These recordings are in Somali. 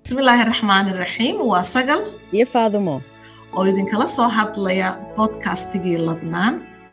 bismillaahi raxmaani raxiim waa sagal iyo faadumo oo idinkala soo hadlaya bodkastigii ladnaan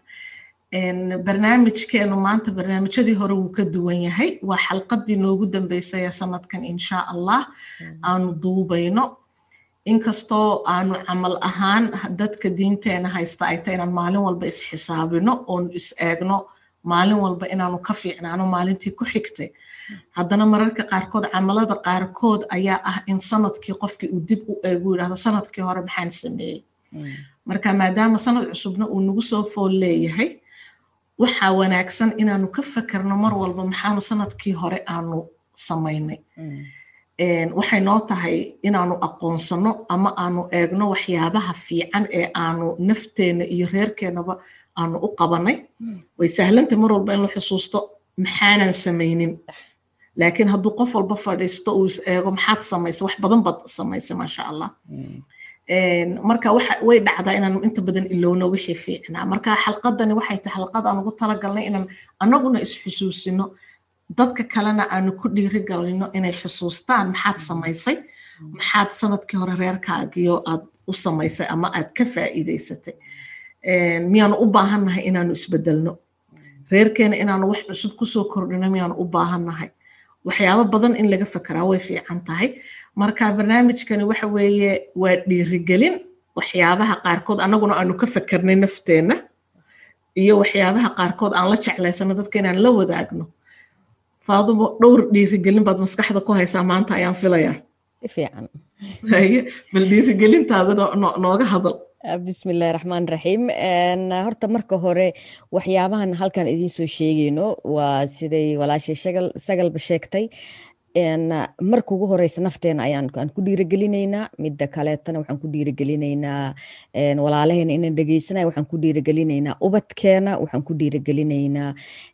barnaamijkeenu maanta barnaamijyadii hore wuu ka duwan yahay waa xalqadii noogu dambeysay ee sanadkan insha allah aanu duubayno inkastoo aanu camal ahaan dadka diinteena haysta ay tahay inaan maalin walba isxisaabino oonu is eegno maalin walba inaanu ka fiicnaano maalintii ku xigtay haddana mararka qaarkood camalada qaarkood ayaa ah in sanadkii qofkii uu dib u eegu yidhahdo sanadkii hore maxaan sameeyey marka maadaama sanad cusubna uu nagu soo fool leeyahay waxaa wanaagsan inaanu ka fakerno mar walba maxaanu sanadkii hore aanu samaynay waxay noo tahay inaanu aqoonsano ama aanu eegno waxyaabaha fiican ee aanu nafteena iyo reerkeenaba aanu u qabanay way sahlantay mar walba in la xusuusto maxaanan samaynin laakiin hadduu qof walba fadhiisto uu is eego maxaad samaysa wax badan baad samaysay maasha allah marka way dhacdaa inaanu inta badan ilowno wixii fiicnaa marka xalqadani waxay tahay xalqad aan ugu talagalnay inaan annaguna isxusuusino dadka kalena aanu ku dhiirigalino inay xusuustaan maxaad samaysay maxaad sanadkii hore reerkaagiyo aad u samaysay ama aad ka faa'iidaysatay miyaanu u baahannahay inaanu isbedelno reerkeena inaanu wax cusub kusoo kordhino miyaanu u baahannahay waxyaabo badan in laga fekeraa way fiican tahay marka barnaamijkani waxa weeye waa dhiirigelin waxyaabaha qaarkood annaguna aanu ka fekernay nafteenna iyo waxyaabaha qaarkood aan la jeclaysano dadka inaan la wadaagno faadumo dhowr dhiirigelin baad maskaxda ku haysaa maanta ayaan filayaa si fiican bal dhiirigelintaada nooga hadal bismillahi raxmaan raxiim horta marka hore waxyaabahan halkan idiin soo sheegayno waa siday walaashay sagalba sheegtay marka ugu horeysa nafteena ayaan ku dhiirigelinaynaa midda kaleetana waxaan ku dhiirigelinaynaa walaalaheena inaan dhegeysanaya waxaan ku dhiirigelinaynaa ubadkeena waxaan ku dhiirigelinaynaa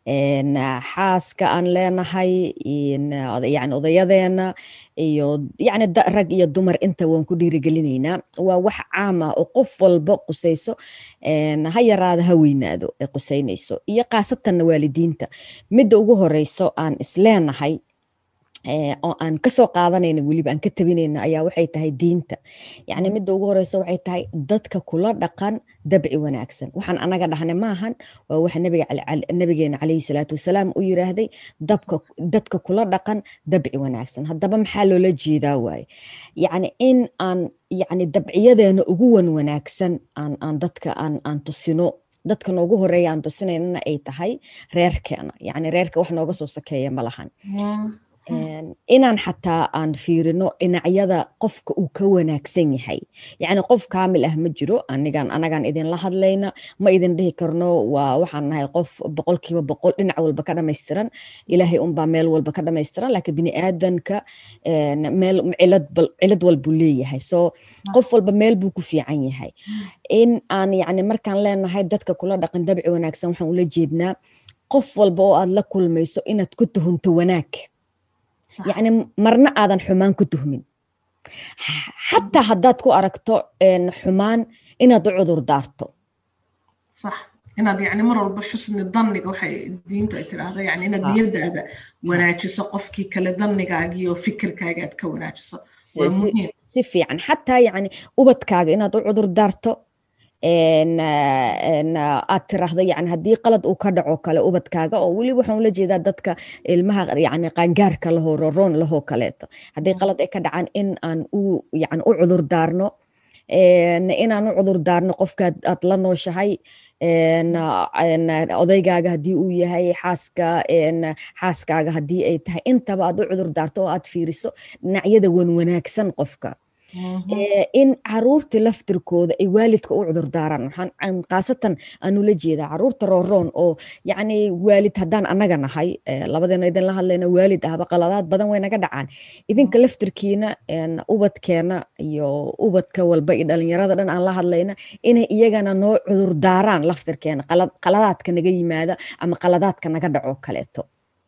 xaaska aan leenahay yani odayadeena iyo yani rag iyo dumar inta waan ku dhiirigelinaynaa waa wax caam ah oo qof walba qusayso ha yaraada ha weynaado ee qusaynayso iyo khaasatanna waalidiinta midda ugu horeyso aan isleenahay oo aan kasoo qaadanayna weliba aan ka tabinayna ayaa waxay tahay diinta yacni midda ugu horeysa waxay tahay dadka kula dhaqan dabci wanaagsan waxaan anaga dhahna maahan waa waxa nabigeena calayhi salaatu wasalaam u yiraahday dabka dadka kula dhaqan dabci wanaagsan haddaba maxaa loola jeedaa waaye yacni in aan yacni dabciyadeena ugu wan wanaagsan aan aan dadka aan aan tusino dadka noogu horeeya aan tusinaynana ay tahay reerkeena yacni reerka wax nooga soo sakeeya ma lahan inaan xataa aan fiirino dhinacyada qofka uu ka wanaagsan yahay yacni qof kaamil ah ma jiro anigan anagaan idinla hadlayna ma idin dhihi karno waa waxaan nahay qof boqolkiiba boqol dhinac walba ka dhamaystiran ilaahay unbaa meel walba ka dhamaystiran laakiin bini aadanka meel cilad cilad walbuu leeyahay so qof walba meel buu ku fiican yahay in aan yacni markaan leenahay dadka kula dhaqan dabci wanaagsan waxaan ula jeednaa qof walba oo aad la kulmayso inaad ku tuhunto wanaag yacni marna aadan xumaan ku tuhmin xataa haddaad ku aragto xumaan inaad u cudur daarto sax inaad yani mar walba xusni danniga waxay diintu ay tidhaahdo yani inaad niyadaada wanaajiso qofkii kale dannigaagiyo fikirkaaga aad ka wanaajiso waa muhiim si fiican xataa yani ubadkaaga inaad u cudur daarto aad tiraahdo yani haddii qalad uu ka dhaco kale ubadkaaga oo weli waxaan ula jeedaa dadka ilmaha yani qaangaarka lahoo roroon lahoo kaleeto haddii qalad ay ka dhacaan in aan u yani u cudur daarno inaan u cudur daarno qofka aad la nooshahay odaygaaga haddii uu yahay xaaska xaaskaaga haddii ay tahay intaba aad u cudur daarto oo aad fiiriso dhinacyada wan wanaagsan qofka in caruurta laftirkooda ay waalidka u cudur daaraan waxaan khaasatan aanula jeedaa caruurta rooroon oo yacni waalid haddaan annaga nahay labadeena idin la hadlayna waalid ahba qaladaad badan way naga dhacaan idinka laftirkiina ubadkeena iyo ubadka walba iyo dhalinyarada dhan aan la hadlayna inay iyagana noo cudur daaraan laftirkeena qaladaadka naga yimaada ama qaladaadka naga dhaco kaleeto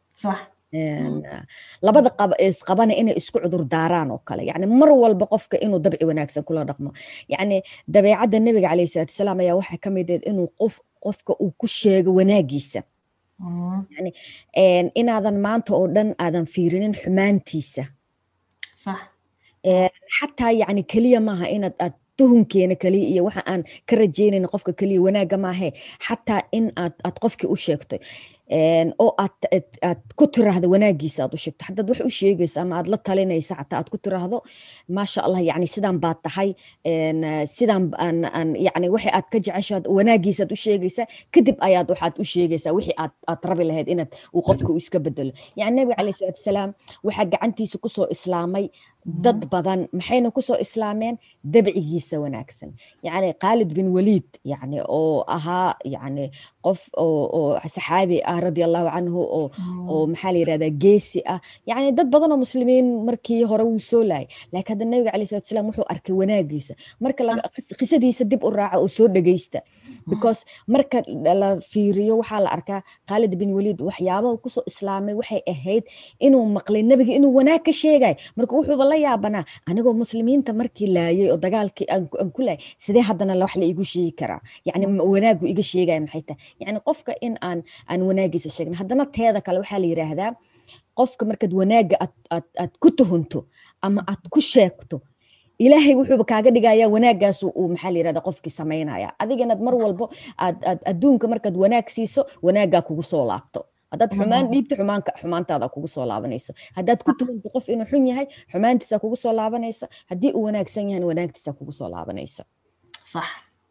labada isqabana inay isku cudur daaraan oo kale yani mar walba qofka inuu dabci wanaagsan kula dhaqmo yani dabeecadda nebiga calayhi salaatu wasalaam ayaa waxaa ka mid ahed inuu qof qofka uu ku sheego wanaagiisa yani inaadan maanta oo dhan aadan fiirinin xumaantiisa xataa yacni keliya maaha inaad aad tuhunkeena keliya iyo waxa aan ka rajaynayna qofka keliya wanaagga maahe xataa in aad aad qofkii u sheegto oo aad aad ku tiraahdo wanaagiisa aad u sheegto haddaad wax u sheegaysa ama aad la talinaysa xataa aad ku tiraahdo maasha allah yani sidaan baad tahay sidaan aan aan yani wixii aad ka jeceshaad wanaagiisa aad u sheegaysaa kadib ayaad waxaad u sheegaysaa wixii aad aad rabi lahayd inaad uu qofka uu iska bedelo yani nabiga calayhi salaatu wasalaam waxaa gacantiisa kusoo islaamay dad badan maxayna kusoo islaameen dabcigiisa wanaagsan yani khaalid bin waliid yani oo ahaa yani qof oo saxaabi ah radia allahu canhu oo oo maxaa la yirahdaa geesi ah yani dad badan oo muslimiin markii hore wuu soo laayay laakiin hadda nabiga calayhi salatu wasalaam wuxuu arkay wanaagiisa marka qisadiisa dib u raaca oo soo dhegeysta because marka la fiiriyo waxaa la arkaa khaalid bin waliid waxyaabaha kusoo islaamay waxay ahayd inuu maqlay nebiga inuu wanaag ka sheegay marka wuxuuba la yaabanaa anigoo muslimiinta markii laayay oo dagaalkii aan ku laayay sidee haddana wax la igu sheegi karaa yani wanaagu iga sheegaya maxay tahay yani qofka in aan aan wanaagiisa sheegna haddana teeda kale waxaa la yiraahdaa qofka markaad wanaagga aad aad aad ku tuhunto ama aad ku sheegto ilaahay wuxuuba kaaga dhigayaa wanaaggaas uu maxaa la yirahda qofkii samaynaya adiga inaad mar walbo aad aad adduunka markaad wanaag siiso wanaaggaa kugu soo laabto haddaad xumaan dhiibto xumaanka xumaantaada kugu soo laabanayso haddaad ku tuhunto qof inuu xun yahay xumaantiisa kugu soo laabanaysa haddii uu wanaagsan yahay wanaagtiisa kugu soo laabanaysa صح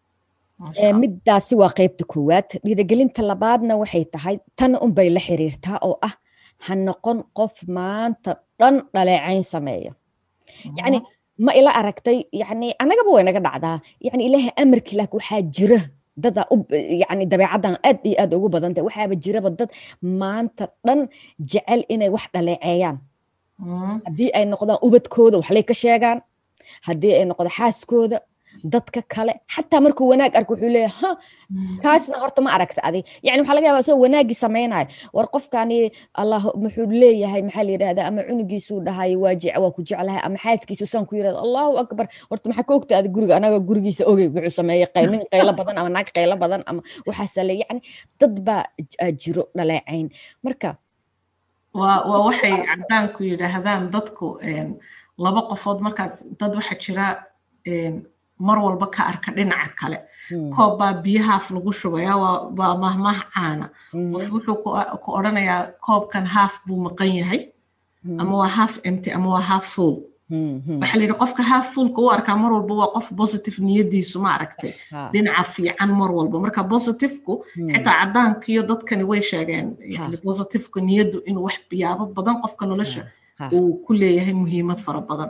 middaasi waa qaybta koowaad dhiirigelinta labaadna waxay tahay tan unbay la xiriirtaa oo ah ha noqon qof maanta dhan dhaleecayn sameeya yacni ma ila aragtay yani annagaba way naga dhacdaa yani ilaahay amarkii laakiin waxaa jira dada yani dabeecaddan aad iyo aad ugu badan tahay waxaaba jiraba dad maanta dhan jecel inay wax dhaleeceeyaan haddii ay noqdaan ubadkooda waxlay ka sheegaan haddii ay noqdo xaaskooda dadka kale xataa markuu wanaag arko wuxuu leeyahay ha kaasna horta ma aragta adi yani waxaa laga yaabaa isagoo wanaaggii samaynayo war qofkani allah muxuu leeyahay maxaa la yidhahdaa ama cunugiisuu dhahay waa jec waa ku jeclahay ama xaaskiisu saan ku yidhahda allahu akbar horta maxaa ka ogta adi guriga anaga gurigiisa ogey wuxuu sameeyey nin qaylo badan ama naag qaylo badan ama waxaasa le yani dad baa jiro dhaleecayn marka waa waa waxay cadaanku yidhaahdaan dadku laba qofood markaad dad waxa jira mar walba ka arka dhinaca kale koob baa biyahaaf lagu shubaya waa mahmah caana qof wuxuu ku odhanayaa koobkan haaf buu maqan yahay ama waa half empty ama waa half full waxaa la yidhi qofka half fullka u arkaa mar walba waa qof positive niyadiisu ma aragtay dhinaca fiican mar walba marka positiveku xitaa cadaankiyo dadkani way sheegeen yani positiveka niyaddu inuu wax biyaabo badan qofka nolosha uu ku leeyahay muhiimad fara badan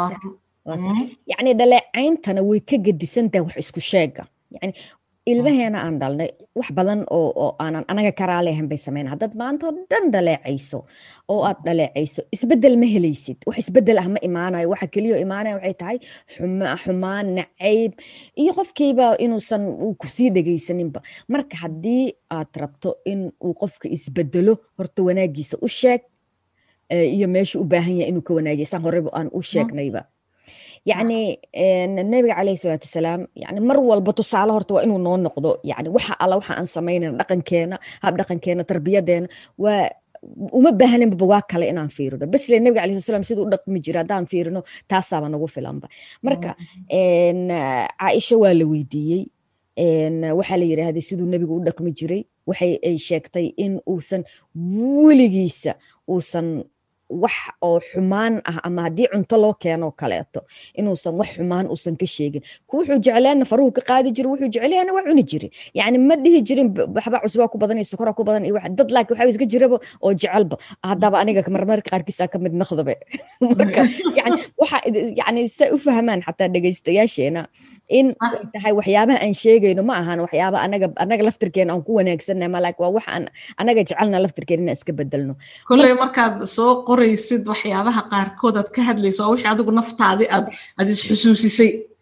yacni dhaleecayntana way ka gedisantahay wax isku sheega yani ilmaheena aan dhalnay wax badan oo oo aanan anaga karaalehan bay sameyn haddaad maantoo dhan dhaleecayso oo aad dhaleecayso isbeddel ma helaysid wax isbeddel ah ma imaanayo waxa keliya imaanaya waxay tahay xumaan nacayb iyo qofkiiba inuusan uu kusii dhegaysaninba marka haddii aad rabto in uu qofka isbeddelo horta wanaagiisa u sheeg iyo meesha u baahan yahay inuu ka wanaajiya saan horeba aan u sheegnayba yacni nabiga calayhi salaatu wasalaam yani mar walba tusaale horta waa inuu noo noqdo yani waxa alla waxa aan samaynayna dhaqankeena hab dhaqankeena tarbiyadeena waa uma baahaninba waa kale inaan fiirino besle nabiga calayhi salam siduu u dhaqmi jira haddaan fiirino taasaaba nagu filanba marka caaisha waa la weydiiyey waxaa la yidhaahday siduu nebigu u dhaqmi jiray waxay ay sheegtay in uusan weligiisa uusan wax oo xumaan ah ama haddii cunto loo keenoo kaleeto inuusan wax xumaan uusan ka sheegin ku wuxuu jeclaana faruhu ka qaadi jiri wuxuu jeclaana waa cuni jiri yani ma dhihi jirin waxba cusbaa ku badan iyo sokora ku badan iyo wax dad laakiin waxaa iska jiraba oo jecelba haddaba aniga marmarka qaarkiisa ka mid noqdabe marka yani waxa yani say u fahmaan xataa dhegaystayaasheena in ay tahay waxyaabaha aan sheegayno ma ahan waxyaaba anaga anaga laftirkeena aan ku wanaagsannahay ma laakiin waa wax aan anaga jecelna laftirkeena inaan iska bedelno kolley markaad soo qoraysid waxyaabaha qaarkood aad ka hadlayso waa wixii adigu naftaadi aad aad isxusuusisay sax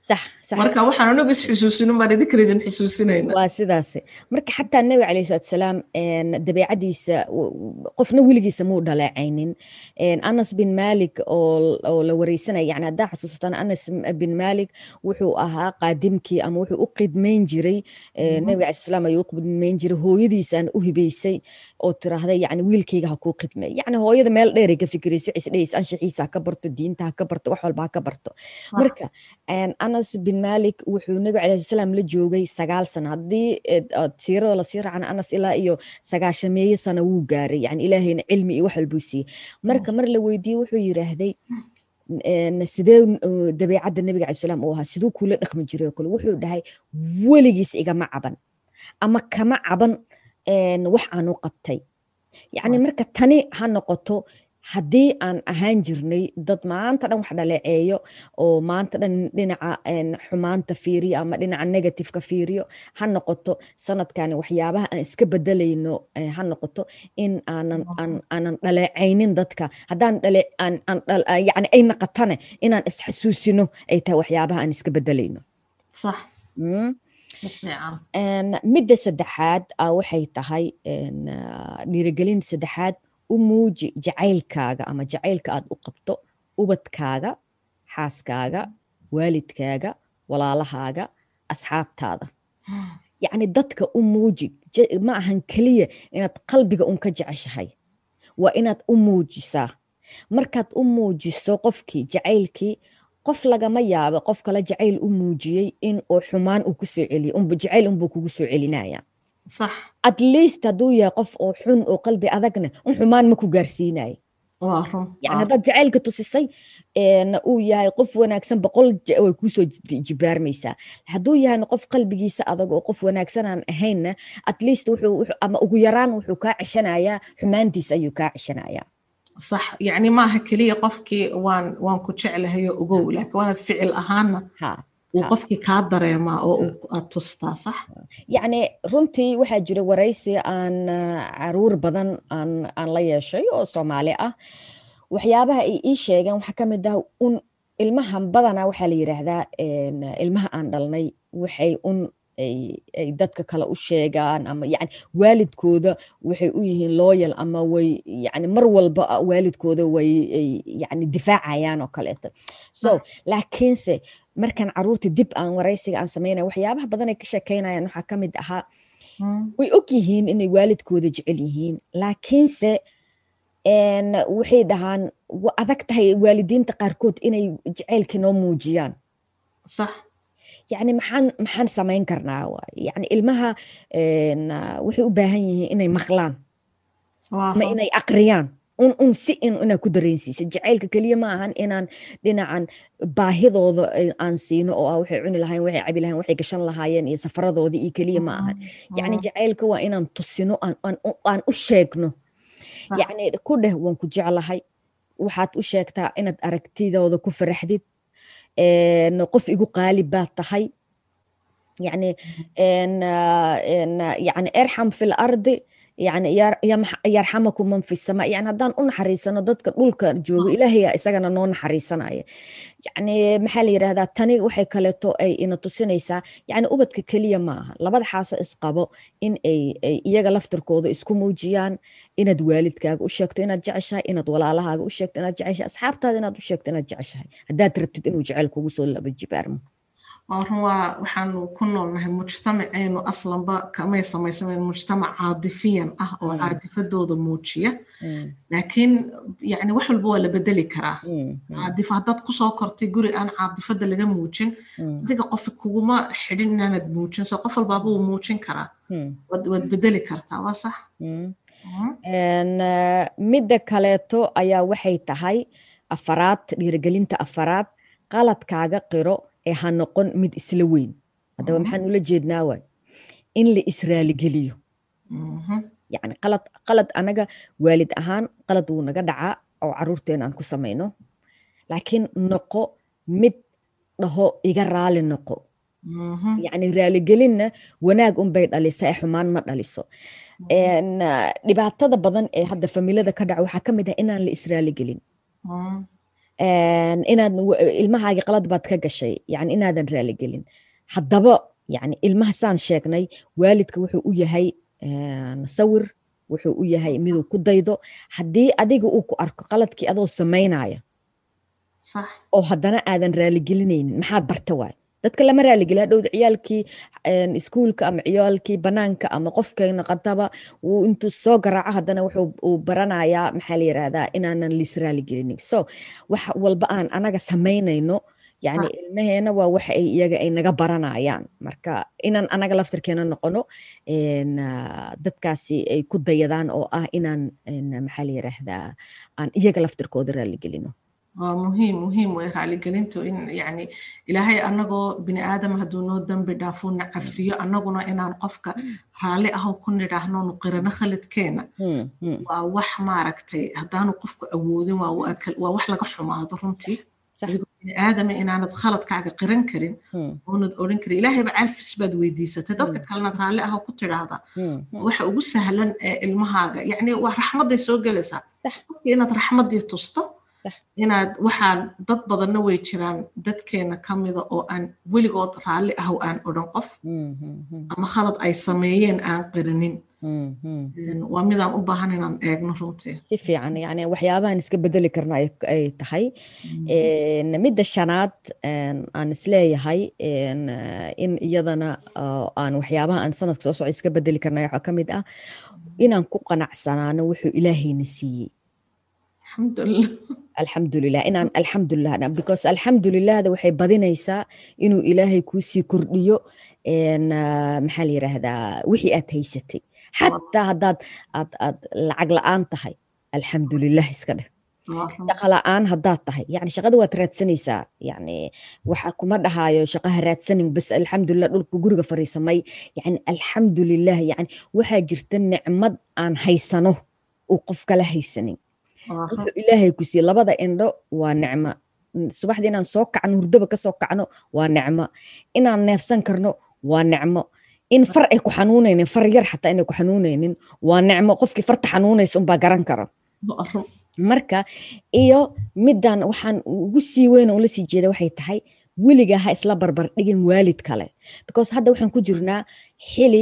marka waxaan anagu isxusuusinin baan idinkan idin xusuusinayna waa sidaas marka xataa nabiga calayhi salatu salaam dabeecadiisa qofna weligiisa muu dhaleecaynin anas bin malik oo la wareysanaya yani haddaa xasuusataan anas bin malik wuxuu ahaa qaadimkii ama wuxuu u qidmayn jiray nabiga calayhi salaam ayuu u qidmayn jiray hooyadiisaan u hibaysay oo tiraahday yani wiilkayga ha kuu qidmay yani hooyada meel dheeray ka fikiraysa waxay isdhehaysa anshaxiisa ha ka barto diinta ha ka barto wax walba ha ka barto marka anas bin malik wuxuu nabiga calayhi salaam la joogay sagaal sano haddii siirada lasii raacana anas ilaa iyo sagaashameeye sano wuu gaaray yani ilaahayna cilmi iyo wax walbuu siiyey marka mar la weydiiyey wuxuu yiraahday sidee dabeecadda nabiga calai salaam uu ahaa siduu kula dhaqmi jiray oo kale wuxuu dhahay weligiis igama caban ama kama caban wax aan u qabtay yacni marka tani ha noqoto haddii aan ahaan jirnay dad maanta dhan wax dhaleeceeyo oo maanta dhan dhinaca xumaanta fiiriyo ama dhinaca negativeka fiiriyo ha noqoto sanadkani waxyaabaha aan iska bedelayno ha noqoto in aanan aanan dhaleecaynin dadka haddaan yani ay naqatane inaan isxasuusino ay tahay waxyaabaha aan iska bedelayno صح midda saddexaad waxay tahay dhiirigelinta saddexaad u muuji jacaylkaaga ama jacaylka aad u qabto ubadkaaga xaaskaaga waalidkaaga walaalahaaga asxaabtaada yacni dadka u muuji ma ahan keliya inaad qalbiga un ka jeceshahay waa inaad u muujisaa markaad u muujiso qofkii jacaylkii qof lagama yaabo qof kale jacayl u muujiyey in uu xumaan uu ku soo celiyo jacayl unbuu kugu soo celinaya صح at least hadduu yahay qof oo xun oo qalbi adagna un xumaan ma ku gaarsiinayo وارم yani haddaad jacaylka tusisay uu yahay qof wanaagsan boqol way kuusoo jibaarmaysaa hadduu yahayna qof qalbigiisa adag oo qof wanaagsan aan ahaynna at least wuxuu ama ugu yaraan wuxuu kaa ceshanayaa xumaantiisa ayuu kaa ceshanayaa صح يعني maaha keliya qofkii waan waan ku jeclahayo ogow laakiin waanaad ficil ahaana ha uu qofkii kaa dareemaa oo aad tustaa sax yacni runtii waxaa jira waraysi aan caruur badan aan aan la yeeshay oo soomaali ah waxyaabaha ay ii sheegeen waxaa ka mid ah un ilmahan badanaa waxaa la yidhaahdaa ilmaha aan dhalnay waxay un ay dadka kale u sheegaan ama yani waalidkooda waxay u yihiin looyal ama way yani mar walba waalidkooda way yani difaacayaan oo kaleeto so laakiinse markaan caruurta dib aan waraysiga aan samaynaya waxyaabaha badan ay ka sheekeynayaan waxaa ka mid ahaa way og yihiin inay waalidkooda jecel yihiin laakiinse waxay dhahaan wa adag tahay waalidiinta qaarkood inay jacaylka noo muujiyaan صح yani maxaan maxaan samayn karnaa yani ilmaha waxay u baahan yihiin inay maqlaan ama inay aqriyaan un un si in inaad ku dareensiisa jacaylka keliya ma ahan inaan dhinacan baahidooda aan siino oo ah waxay cuni lahayen waxay cabi lahayen waxay gashan lahaayeen iyo safaradooda iyo keliya ma ahan yani jacaylka waa inaan tusino aan u sheegno yani ku dheh waan ku jeclahay waxaad u sheegtaa inaad aragtidooda ku faraxdid qof igu qaalib baad tahay yani yani erxam fi lardi yani yarxamakum man fi sama yani haddaan u naxariisano dadka dhulka joogo ilaahaya isagana noo naxariisanaya yani maxaa la yidhahdaa tani waxay kaleeto ay ina tusinaysaa yani ubadka keliya ma aha labada xaaso isqabo in ay iyaga laftirkooda isku muujiyaan inaad waalidkaaga u sheegto inaad jeceshahay inaad walaalahaaga u sheegto inaad jeceshahay asxaabtaada inaad u sheegto inaad jeceshahay haddaad rabtid inuu jecel kugu soo laba jibaarmo run waa waxaanu ku noolnahay mujtamaceenu aslanba kamay samaysamen mujtamac caadifiyan ah oo caadifadooda muujiya laakiin yani wax walba waa la bedeli karaa caadif haddaad kusoo kortay guri aan caadifada laga muujin adiga qof kuguma xidhin inaanad muujin so qof walbaaba wuu muujin karaa waad bedeli kartaa waa sax midda kaleeto ayaa waxay tahay afaraad dhiirigelinta afaraad qaladkaaga qiro ee ha noqon mid isla weyn haddaba maxaan ula jeednaa waay in la israaligeliyo yani qalad qalad anaga waalid ahaan qalad wuu naga dhacaa oo caruurteena aan ku samayno laakiin noqo mid dhaho iga raali noqo yani raaligelinna wanaag unbay dhalisa ee xumaan ma dhaliso dhibaatada badan ee hadda familada ka dhaca waxaa ka mid ah inaan la israaligelin inaad ilmahaagi qalad baad ka gashay yani inaadan raaligelin haddaba yani ilmaha saan sheegnay waalidka wuxuu u yahay sawir wuxuu u yahay miduu ku daydo haddii adiga uu ku arko qaladkii adoo samaynaya oo haddana aadan raaligelinaynin maxaad barta waay dadka lama raaligeli hadhowda ciyaalkii iskuulka ama ciyaalkii banaanka ama qofkeena qadaba wuu intuu soo garaaco haddana wuxuu baranayaa maxaa la yirahdaa inaanan liis raaligelinin so wax walba aan anaga samaynayno yani ilmaheena waa waxa ay iyaga ay naga baranayaan marka inaan anaga laftirkeena noqono dadkaasi ay ku dayadaan oo ah inaan maxaa la yiraahdaa aan iyaga laftirkooda raaligelino waa muhiim muhiim way raaligelintu in yani ilaahay anagoo bini aadam hadduu noo dambi dhaafo na cafiyo anaguna inaan qofka raalli aho ku nidhaahno nuqirano khalidkeena waa wax maaragtay haddaanu qofku awoodin waa wax laga xumaado runtii adigoo bini aadama inaanad khaladkaaga qiran karin oonad odhan karin ilaahayba calfis baad weydiisatay dadka kalinaad raalli aho ku tidhaahda waxa ugu sahlan ee ilmahaaga yani waa raxmadday soo gelaysaa qofka inaad raxmaddii tusto inaad waxaan dad badanna way jiraan dadkeena ka mida oo aan weligood raalli ahow aan odhan qof ama khalad ay sameeyeen aan qirinin waa midaan u baahan inaan eegno runtii si fiican yani waxyaabahan iska bedeli karna ay tahay midda shanaad aan isleeyahay in iyadana aan waxyaabaha aan sanadka soo socda iska bedeli karna waxaa ka mid ah inaan ku qanacsanaano wuxuu ilaahayna siiyey alxamdulilah alxamdulilah inaan alxamdulilah because alxamdulilahda waxay badinaysaa inuu ilaahay kuusii kordhiyo maxaa la yiraahdaa wixii aad haysatay xataa haddaad aad aad lacag la-aan tahay alxamdulilah iska dheh shaqa la-aan haddaad tahay yani shaqada waad raadsanaysaa yani waxa kuma dhahaayo shaqaha raadsanin bas alxamdulilah dhulka guriga fariisamay yani alxamdulilah yani waxaa jirta nicmad aan haysano uu qof kala haysanin wuxuu ilaahay ku siiye labada indho waa nicmo subaxdii inaan soo kacno hurdaba kasoo kacno waa nicmo inaan neefsan karno waa nicmo in far ay ku xanuunaynin far yar xataa inay ku xanuunaynin waa nicmo qofkii farta xanuunaysa unbaa garan kara marka iyo middan waxaan ugu sii weyn ula sii jeeda waxay tahay weligaa ha isla barbar dhigin waalid kale because hadda waxaan ku jirnaa xili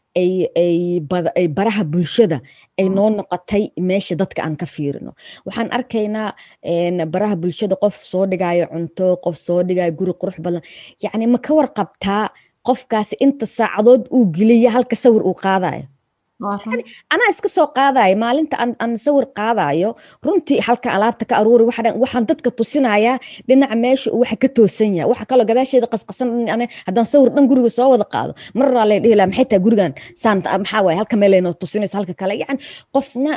ay baraha bulshada ay noo noqotay meesha dadka aan ka fiirino waxaan arkaynaa baraha bulshada qof soo dhigayo cunto qof soo dhigayo guri qurux badan yacni ma ka warqabtaa qofkaasi inta saacadood uu geliya halka sawir uu qaadayo anaa iska soo qaadayo maalinta aan sawir qaadayo runtii halka alaabta ka aruuri waxaan dadka tusinayaa dhinaca meesha waxa ka toosan yahay waxa kaloo gadaasheeda qasqasan haddaan sawir dhan guriga soo wada qaado maraa lay dhihi laha maxay tahay gurigan saanta maxaa waaye halka meelaynoo tusinaysa halka kale yani qofna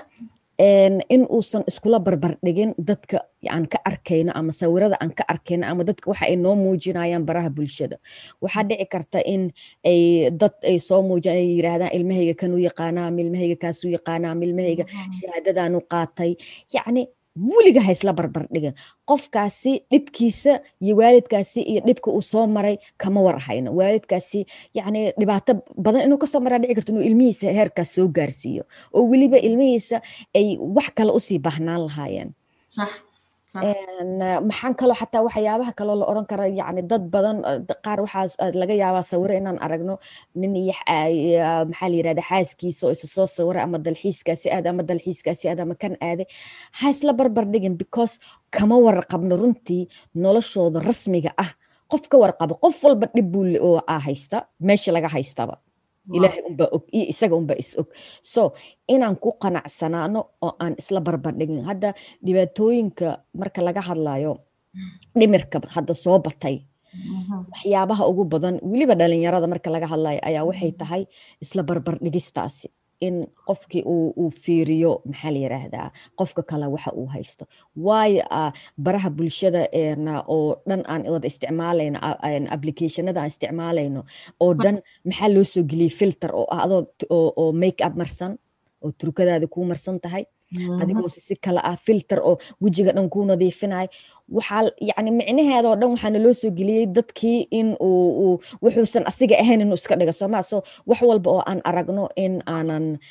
in uusan iskula barbar dhigin dadka aan ka arkayno ama sawirada aan ka arkayno ama dadka waxa ay noo muujinayaan baraha bulshada waxaa dhici karta in ay dad ay soo muujin ay yiraahdaan ilmahayga kan u yaqaanaa ama ilmahayga kaas u yaqaanaa ama ilmahayga shahaadadan u qaatay yacni weliga ha isla barbar dhigin qofkaasi dhibkiisa iyo waalidkaasi iyo dhibka uu soo maray kama war hayno waalidkaasi yani dhibaato badan inuu kasoo maraa dhici karto inuu ilmihiisa heerkaas soo gaarsiiyo oo weliba ilmihiisa ay wax kale usii baahnaan lahaayeen maxaan kaloo xataa waxyaabaha kaloo la oran kara yani dad badan qaar waxaa laga yaabaa sawiro inaan aragno nin iyo maxaa la yirahda xaaskiisa oo isa soo sawira ama dalxiiskaasi aad ama dalxiiskaasi aad ama kan aaday ha isla barbar dhigin because kama warqabno runtii noloshooda rasmiga ah qof ka warqabo qof walba dhib buu oo aa haysta meesha laga haystaba ilaahay unbaa og iyo isaga unbaa is og so inaan ku qanacsanaano oo aan isla barbardhigin hadda dhibaatooyinka marka laga hadlayo dhimirka hadda soo batay waxyaabaha ugu badan weliba dhalinyarada marka laga hadlayo ayaa waxay tahay isla barbardhigistaasi in qofkii uu fiiriyo maxaa la yiraahdaa qofka kale waxa uu haysto waayo baraha bulshada oo dhan aan wada isticmaalayno applicationada aan isticmaalayno oo dhan maxaa loo soo geliyey filter oo ah adoo oo make up marsan oo turkadaada kuu marsan tahay adigoose si kale ah filter oo wejiga dhan kuu nadiifinayo waxaa yani micnaheedoo dhan waxaana loo soo geliyey dadkii in uu wuxuusan asiga ahayn inuu iska dhiga sooma so wax walba oo aan aragno in aanan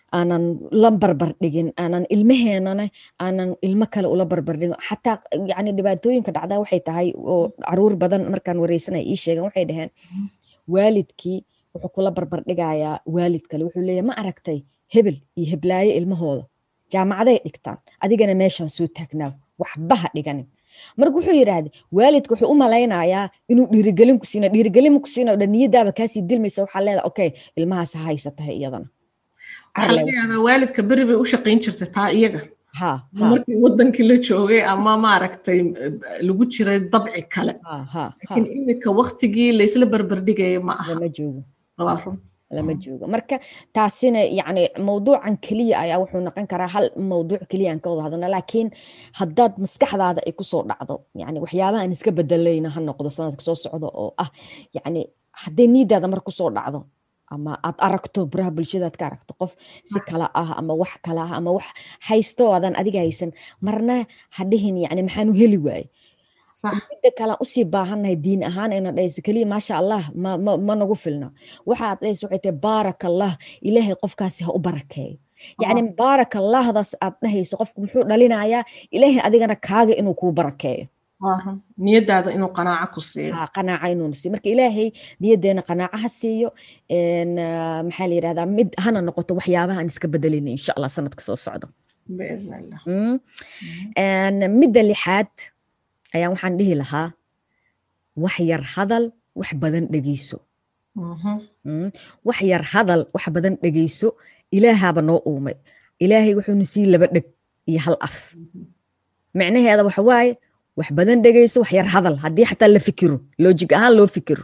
aanan la barbar dhigin aanan ilmaheenana aanan ilmo kale ula barbar dhigin xataa yani dhibaatooyinka dhacdaa waxay tahay oo caruur badan markaan wareysanaya ii sheegan waxay dhaheen waalidkii wuxuu kula barbar dhigayaa waalid kale wuxuu leeyahy ma aragtay hebel iyo heblaayo ilmahooda jaamacaday dhigtaan adigana meeshaan soo taagnaaw waxba ha dhiganin marka wuxuu yidhaahday waalidka wuxuu u malaynayaa inuu dhiirigelin ku siina dhiirigelin ku siina dhan niyadaaba kaasii dilmaysa waxaa leedahay okay ilmahaas ha haysatahay iyadana waxaa laga yaabaa waalidka beri bay u shaqayn jirtay taa iyaga ha markii wadankii la joogay ama maaragtay lagu jiray dabci kale ha ha laakiin iminka waktigii laysla barbardhigaya ma aha lama joogo waa run lama joogo marka taasina yani mawduucan keliya ayaa wuxuu noqon karaa hal mawduuc keliya aan ka wada hadalna laakiin haddaad maskaxdaada ay kusoo dhacdo yani waxyaabaha aan iska bedelayna ha noqdo sanadka soo socdo oo ah yani hadday niidaada mar kusoo dhacdo ama aad aragto baraha bulshadaad ka aragto qof si kala ah ama wax kala ah ama wax haysto aadan adiga haysan marna ha dhihin yani maxaanu heli waaye midda kale aan usii baahannahay diin ahaan ina dhahayso keliya maasha allah ma ma ma nagu filna waxaad dhahayso waxay tahay baarak allah ilaahay qofkaasi ha u barakeeyo yacni baarak allahdaas aad dhahayso qofku muxuu dhalinayaa ilaahay adigana kaaga inuu kuu barakeeyo niyadaada inuu qanaaco ku siiyo qanaaca inuu siiyo marka ilaahay niyadeena qanaaco ha siiyo maxaa la yidhahdaa mid hana noqoto waxyaabaha aan iska bedelina insha allah sanadka soo socdo biidn allah midda lixaad ayaan waxaan dhihi lahaa wax yar hadal wax badan dhegeyso wax yar hadal wax badan dhegeyso ilaahaaba noo uumay ilaahay wuxuuna sii laba dheg iyo hal af micnaheeda waxa waaye wax badan dhegeyso wax yar hadal haddii xataa la fikiro loojig ahaan loo fikiro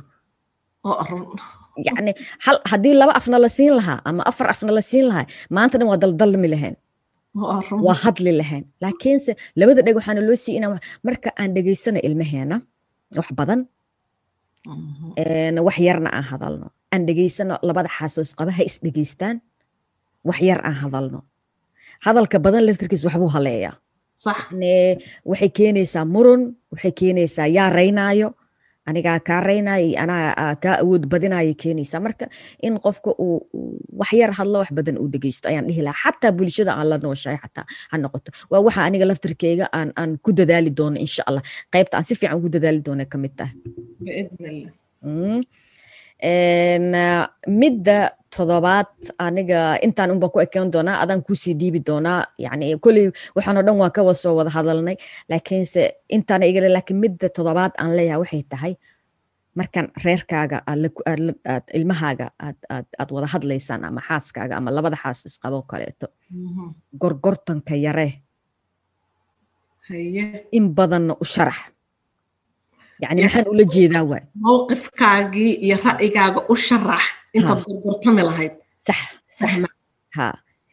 yani hal haddii laba afna la siin lahaa ama afar afna la siin lahaa maanta dhan waa daldalmi lahayn waa hadli lahayn laakiinse labada dheg waxaana loo siiy inaan marka aan dhegeysano ilmaheena wax badan wax yarna aan hadalno aan dhegeysano labada xaasoos qaba ha is dhegeystaan wax yar aan hadalno hadalka badan laftirkiis waxbuu haleeyaa waxay keenaysaa murun waxay keenaysaa yaa raynaayo anigaa kaa raynaayo iyo anaa kaa awood badinaayo keenaysaa marka in qofka uu wax yar hadlo wax badan uu dhegeysto ayaan dhihi lahaa xataa bulshada aan la nooshahay xataa ha noqoto waa waxa aniga laftirkeyga aan aan ku dadaali doono insha allah qaybta aan si fiican ugu dadaali doono ka mid tahay midda todobaad aniga intaan unba ku ekeen doonaa adaan kusii dhiibi doonaa yani kolley waxaan oo dhan waan ka wasoo wada hadalnay laakiinse intaana igale laakiin midda todobaad aan leeyahay waxay tahay markaan reerkaaga aad ilmahaaga aad aad aad wada hadlaysaan ama xaaskaaga ama labada xaas isqaboo kaleeto gorgortanka yare in badanna u sharax yani maxaan ula jeedaa waay mowqifkaagii iyo ra'yigaaga u sharax intaad gorgortami lahayd sax sax ha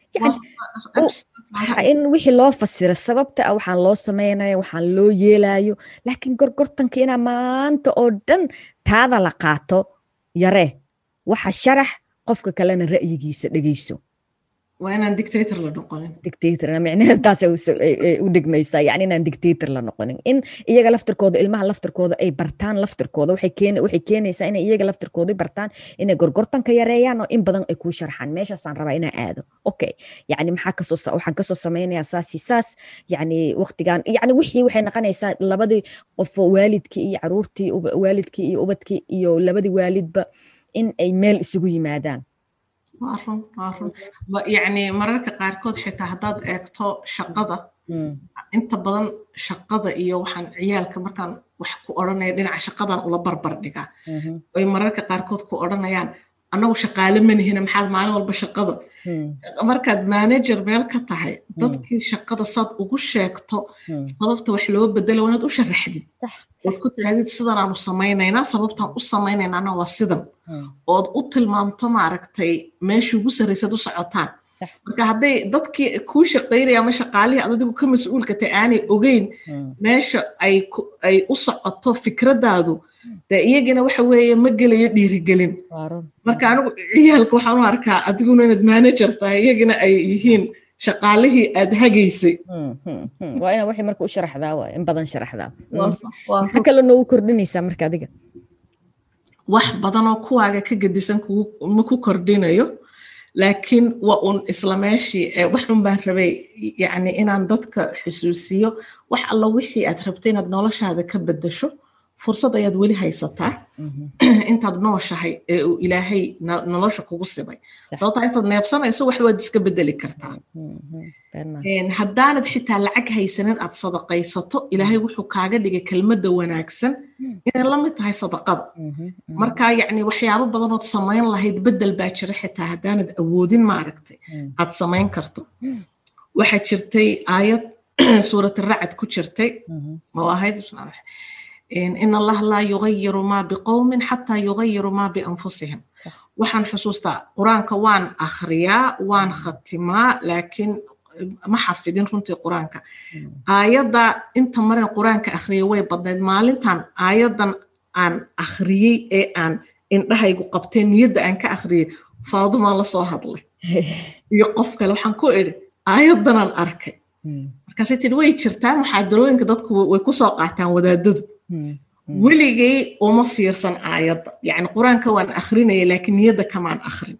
in wixii loo fasiro sababta ah waxaan loo samaynayo waxaan loo yeelayo laakiin gorgortanka inaa maanta oo dhan taada la qaato yaree waxa sharax qofka kalena ra'yigiisa dhegeyso waa inaan dictator la noqonin dictator micnaheed taas u dhigmaysaa yani inaan dictator la noqonin in iyaga laftirkooda ilmaha laftirkooda ay bartaan laftirkooda waxay keen waxay keenaysaa inay iyaga laftirkooda bartaan inay gorgortanka yareeyaan oo in badan ay kuu sharxaan meeshaasaan rabaa inaan aado okay yani maxaa kasoo waxaan kasoo samaynayaa saasi saas yani waqtigan yani wixii waxay noqonaysaa labadii qof waalidkii iyo caruurtii waalidkii iyo ubadkii iyo labadii waalidba in ay meel isugu yimaadaan waa run waa run yacni mararka qaarkood xitaa haddaad eegto shaqada inta badan shaqada iyo waxaan ciyaalka markaan wax ku odhanaya dhinaca shaqadan ula barbar dhigaa ay mararka qaarkood ku odhanayaan annagu shaqaale manihina maxaad maalin walba shaqada markaad manager meel ka tahay dadkii shaqada saad ugu sheegto sababta wax loo bedelo wanaad u sharaxdid ood ku tirahdid sidan aanu samaynaynaa sababtaan u samaynaynana waa sidan ood u tilmaamto maaragtay meeshii ugu sarraysaad u socotaan marka hadday dadkii kuu shaqaynaya ama shaqaalihii ad adigu ka mas-uulka tahay aanay ogeyn meesha ay u socoto fikradaadu dee iyagina waxa weeye ma gelayo dhiirigelin marka anigu ciyaalka waxaan u arkaa adiguna inaad manager tahay iyagina ay yihiin shaqaalihii aad hagaysay waa inaa waxay marka u sharaxdaa waa in badan sharaxdaa maxaa kale noogu kordhinaysaa marka adiga wax badanoo kuwaaga ka gedisan ma ku kordhinayo laakiin waa un isla meeshii waxun baan rabay yani inaan dadka xusuusiyo wax alla wixii aad rabtay inaad noloshaada ka bedasho fursad ayaad weli haysataa intaad nooshahay ee uu ilaahay nolosha kugu sibay sababtaa intaad neebsanayso wax waad iska bedeli kartaa haddaanad xitaa lacag haysanin aad sadaqaysato ilaahay wuxuu kaaga dhigay kelmadda wanaagsan inay la mid tahay sadaqada marka yacni waxyaabo badanood samayn lahayd bedel baa jira xitaa haddaanad awoodin maaragtay aad samayn karto waxaa jirtay aayad suurat racad ku jirtay oo ahayd in allah laa yugayiru maa biqowmin xataa yugayiru maa bianfusihim waxaan xusuustaa qur-aanka waan akhriyaa waan khatimaa laakiin ma xafidin runtii qur-aanka aayadda inta marin qur-aanka akhriyay way badnayd maalintan aayaddan aan akhriyey ee aan indhahaygu qabtee niyadda aan ka akhriyey faadumaan la soo hadlay iyo qof kale waxaan ku idhi aayaddanaan arkay markaasay tidhi way jirtaa muxaadarooyinka dadku way ku soo qaataan wadaadadu weligay uma fiirsan aayadda yacni qur-aanka waan akhrinaya laakiin niyadda kamaan akhrin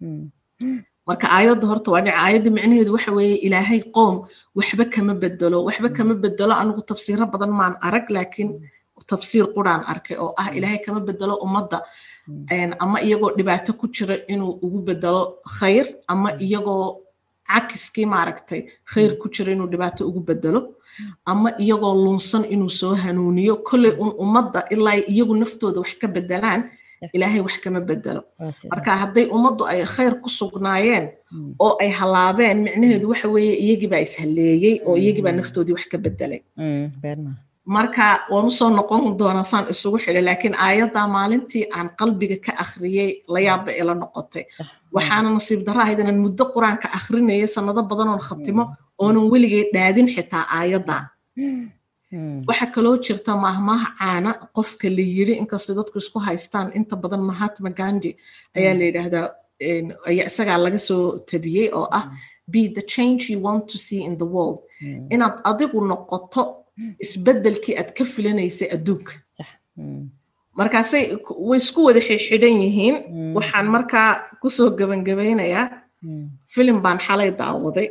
marka aayadda horta waa dhinac aayadda micnaheedu waxa weeye ilaahay qoom waxba kama bedelo waxba kama bedelo anigu tafsiiro badan maan arag laakiin tafsiir quraan arkay oo ah ilaahay kama bedelo ummadda ama iyagoo dhibaato ku jira inuu ugu bedelo khayr ama iyagoo cakiskii maaragtay khayr ku jira inuu dhibaato ugu bedelo ama iyagoo lunsan inuu soo hanuuniyo kolley un ummadda ilaa iyagu naftooda wax ka bedelaan ilaahay wax kama bedelo marka hadday ummaddu ay khayr ku sugnaayeen oo ay halaabeen micnaheedu waxa weeye iyagibaa ishalleeyey oo iyagibaa naftoodii wax ka bedelay marka waan usoo noqon doonaa saan isugu xidhay laakiin aayaddaa maalintii aan qalbiga ka akhriyey layaabba ila noqotay waxaana nasiib darro ahayd inaan muddo qur-aanka akhrinaya sannado badanoon khatimo oonan weligay dhaadin xitaa aayaddaa waxaa kaloo jirta maahmaaha caana qofka la yiri inkastoo dadku isku haystaan inta badan mahatma gandi ayaa la yidhaahdaa isagaa laga soo tabiyey oo ah be the change you want to see in the world inaad adigu noqoto isbeddelkii aad ka filanaysay adduunka markaasay way isku wada xidhan yihiin waxaan markaa kusoo gebangabaynayaa filim baan xalay daawaday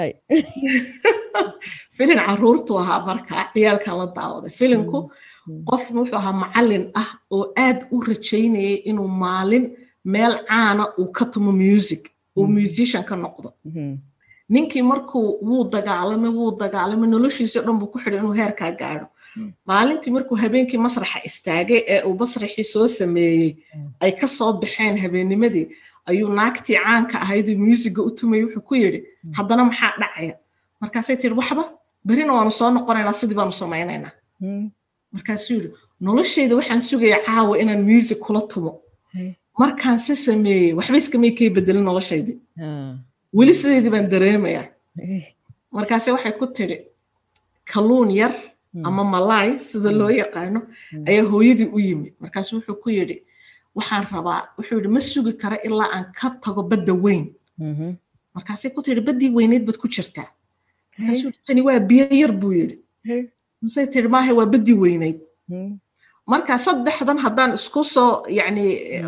filin caruurtu ahaa markaa ciyaalkan la daawaday filinku qof wuxuu ahaa macallin ah oo aad u rajaynayay inuu maalin meel caana uu ka tumo music uu musician ka noqdo ninkii markuu wuu dagaalamay wuu dagaalamay noloshiisii dhan buu ku xidhay inuu heerkaa gaadho maalintii markuu habeenkii masraxa istaagay ee uu masraxii soo sameeyey ay ka soo baxeen habeennimadii ayuu naagtii caanka ahayduu muusiga u tumayay wuxuu ku yidhi haddana maxaa dhacaya markaasay tiri waxba berina waanu soo noqonaynaa sidii baanu samaynaynaa markaasuu yidhi nolosheyda waxaan sugaya caawa inaan music kula tumo markaan se sameeyey waxba iskamay kay bedelin noloshaydii weli sideydii baan dareemayaa markaase waxay ku tidhi kalluun yar ama malaay sida loo yaqaano ayaa hooyadii u yimi markaasu wuxuu ku yidhi waxaan rabaa wuxuu yidhi ma sugi kara ilaa aan ka tago badda weyn markaasay ku tidhi baddii weyneyd baad ku jirtaa markaasuu yidhi tani waa biyo yar buu yidhi masay tidhi maaha waa baddii weyneyd marka saddexdan haddaan isku soo yani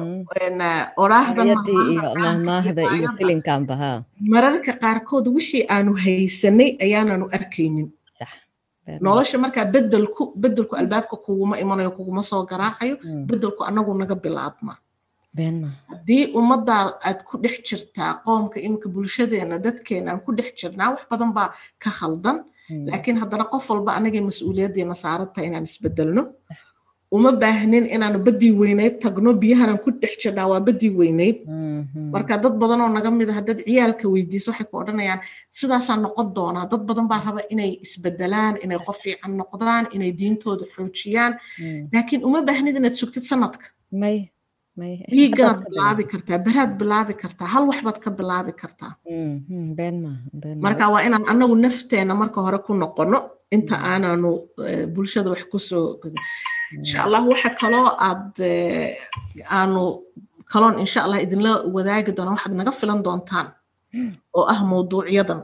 oraahdan mararka qaarkood wixii aanu haysanay ayaananu arkaynin nolosha markaa bedelku bedelku albaabka kuguma imanayo kuguma soo garaacayo bedelku anagu naga bilaabma haddii ummaddaa aad ku dhex jirtaa qoomka iminka bulshadeena dadkeena aan ku dhex jirnaa wax badan baa ka khaldan laakiin haddana qof walba anagay mas-uuliyaddeena saarantahay inaan isbedelno uma baahnin inaanu baddii weyneyd tagno biyahanan ku dhex jirnaa waa baddii weyneyd marka dad badanoo naga mid a haddaad ciyaalka weydiiso waxay ku odhanayaan sidaasaa noqon doonaa dad badan baa raba inay isbedelaan inay qof fiican noqdaan inay diintooda xoojiyaan laakiin uma baahnid inaad sugtid sanadka dhiiganaad bilaabi kartaa beraad bilaabi kartaa hal waxbaad ka bilaabi kartaa marka waa inaan anagu nafteena marka hore ku noqono inta aananu bulshada wax kusoo insha allah waxa kaloo aad aanu kaloon insha allah idinla wadaagi doona waxaad naga filan doontaan oo ah mawduucyadan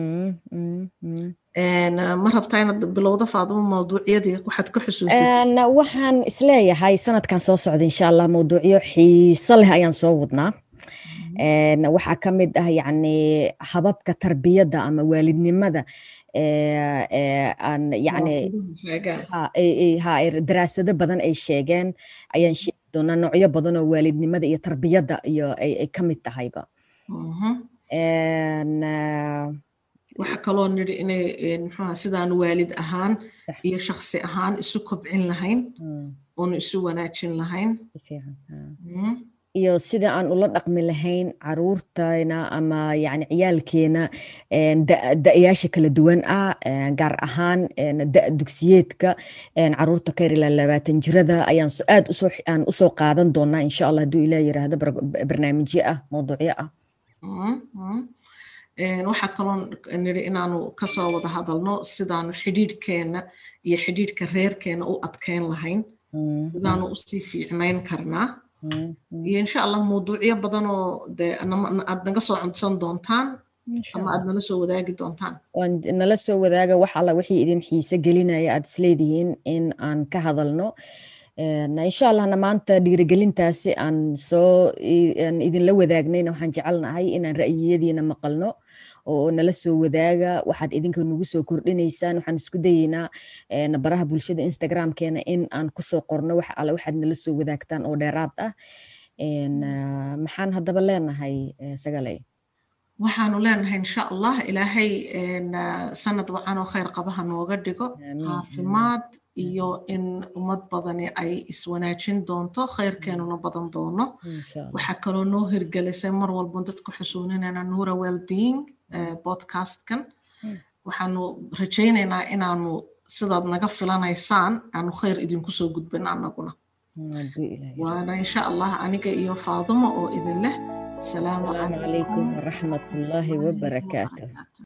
ma rabtaa inaad bilowda faadumo mawduucyadii waxaad ka xusuusid waxaan isleeyahay sanadkan soo socda insha allah mawduucyo xiiso leh ayaan soo wadnaa waxaa ka mid ah yacni hababka tarbiyadda ama waalidnimada aan yacni ha daraasado badan ay sheegeen ayaan sheegi doonaa noocyo badan oo waalidnimada iyo tarbiyadda iyo ay ka mid tahayba waxaa kaloo nidhi inay muxuuha sidaan waalid ahaan iyo shaksi ahaan isu kobcin lahayn oonu isu wanaajin lahayn iyo sida aan ula dhaqmi lahayn caruurtayna ama yani ciyaalkeena da-yaasha kala duwan ah gaar ahaan da dugsiyeedka caruurta ka yar ilaa labaatan jirada ayaan aad aan usoo qaadan doonaa insha allah hadduu ilah yiraahdo barnaamijyo ah mawduucyo ah waxaa kaloo nidhi inaanu kasoo wada hadalno sidaanu xidhiidhkeena iyo xidhiidhka reerkeena u adkeyn lahayn sidaanu usii fiicnayn karnaa iyo insha allah mawduucyo badanoo de aad naga soo cunsan doontaan ama aad nala soo wadaagi doontaan nala soo wadaaga wax alla wixii idin xiise gelinaya aad isleedihiin in aan ka hadalno insha allahna maanta dhiirigelintaasi aan soo idinla wadaagnayna waxaan jecelnahay inaan ra'yiyadiina maqalno oo nala soo wadaaga waxaad idinka nagu soo kordhinaysaan waxaan isku dayeynaa baraha bulshada instagramkeena in aan kusoo qorno wax alle waxaad nala soo wadaagtaan oo dheeraad ah maxaan haddaba leenahay sagaley waxaanu leenahay insha allah ilaahay sanad wacan oo khayr qabaha nooga dhigo caafimaad iyo in ummad badani ay iswanaajin doonto khayrkeenuna badan doono waxaa kaloo noo hirgelisay mar walba dadku xusuuninayna nuura wellbeing podcastkan waxaanu rajaynaynaa inaanu sidaad naga filanaysaan aanu khayr idinku soo gudbin anaguna waana insha allah aniga iyo faadimo oo idin leh السلام عليكم ورحمة الله وبركاته